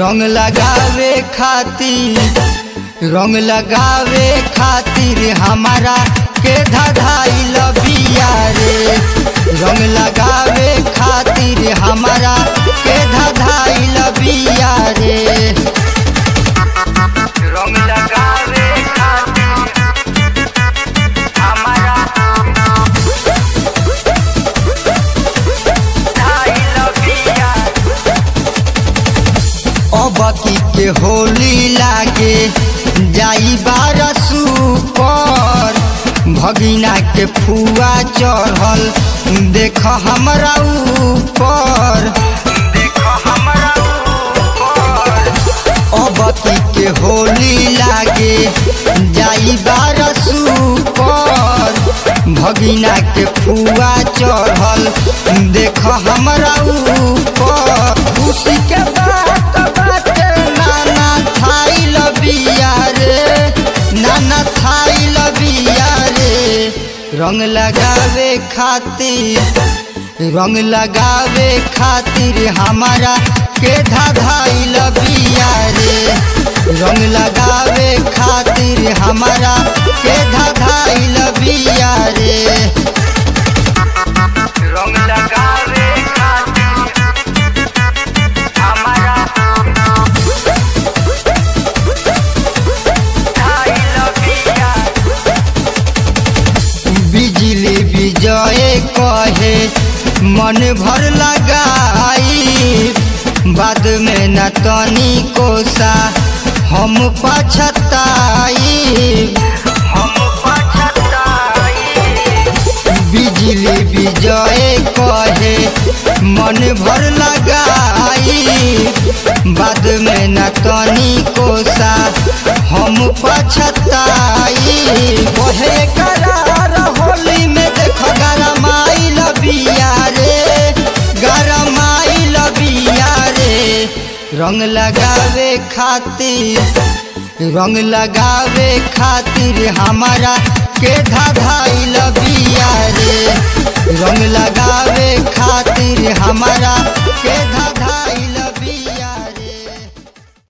रंग लगावे खातिर रंग लगावे खातिर हमारा के धधाइल बिया रे रंग लगावे खातिर हमारा के धधाइल बिया रे रंग लगावे खातिर हमारा धधाइल बिया अबकी के होली लागे जाई बारसू पर भगिना के फुआ चढ़ल देख हमरा ऊपर देख हमरा ऊपर अबकी के होली लागे जाई बारसू पर भगिना के फुआ चढ़ल देख हमरा ऊपर खुशी के बात बाटे नाना थाई लबिया रे नाना थाई लबिया रे रंग लगावे खातिर रंग लगावे खातिर हमारा के धाधाई लबिया रे रंग लगावे खातिर हमारा के धाधाई लबिया रे रंग लगावे खातिर हमारा धाई लबिया बिजली विजय कहे मन भर लगाई बाद में न तनी कोसा हम पछताई हम पछताई बिजली विजय कहे मन भर लगाई बाद में न तनी कोसा हम पछताई कहे करार होली में देख गरमाई लबिया रे गरमाई लबिया रे रंग लगावे खातिर रंग लगावे खातिर हमारा के धाधाई लबिया रे रंग लगावे खातिर हमारा के धा